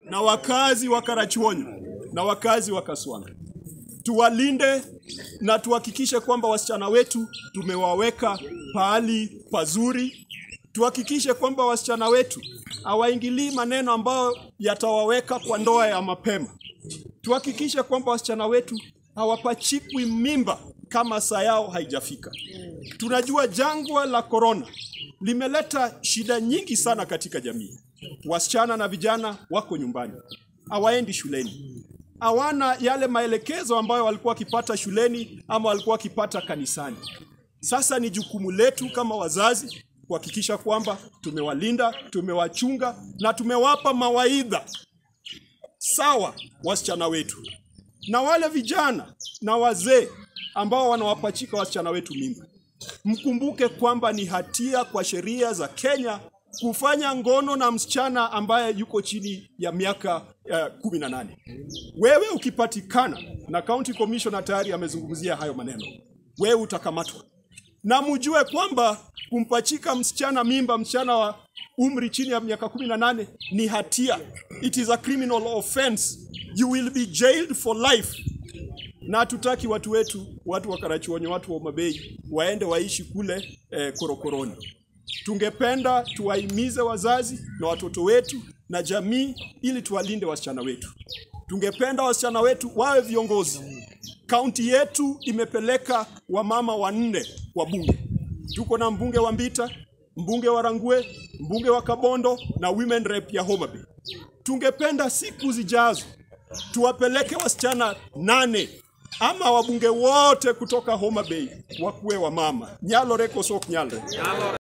na wakazi wa Karachuonyo na wakazi wa Kaswanga, tuwalinde na tuhakikishe kwamba wasichana wetu tumewaweka pahali pazuri. Tuhakikishe kwamba wasichana wetu hawaingilii maneno ambayo yatawaweka kwa ndoa ya mapema. Tuhakikishe kwamba wasichana wetu hawapachikwi mimba kama saa yao haijafika. Tunajua jangwa la korona limeleta shida nyingi sana katika jamii. Wasichana na vijana wako nyumbani, hawaendi shuleni, hawana yale maelekezo ambayo walikuwa wakipata shuleni ama walikuwa wakipata kanisani. Sasa ni jukumu letu kama wazazi kuhakikisha kwamba tumewalinda, tumewachunga na tumewapa mawaidha sawa wasichana wetu na wale vijana na wazee ambao wanawapachika wasichana wetu mimba. Mkumbuke kwamba ni hatia kwa sheria za Kenya kufanya ngono na msichana ambaye yuko chini ya miaka uh, kumi na nane. Wewe ukipatikana na county commissioner tayari amezungumzia hayo maneno, wewe utakamatwa na mjue kwamba kumpachika msichana mimba, msichana wa umri chini ya miaka kumi na nane ni hatia. It is a criminal offense. You will be jailed for life. Na hatutaki watu wetu, watu wa Karachuonyo, watu wa Mabei waende waishi kule eh, korokoroni. Tungependa tuwahimize wazazi na watoto wetu na jamii ili tuwalinde wasichana wetu. Tungependa wasichana wetu wawe viongozi. Kaunti yetu imepeleka wamama wanne wa bunge. Tuko na mbunge wa Mbita, mbunge wa Rangue, mbunge wa Kabondo na women rep ya Homa Bay. Tungependa siku zijazo tuwapeleke wasichana nane ama wabunge wote kutoka Homa Bay wakuwe wamama. Nyalo reko sok nyalre.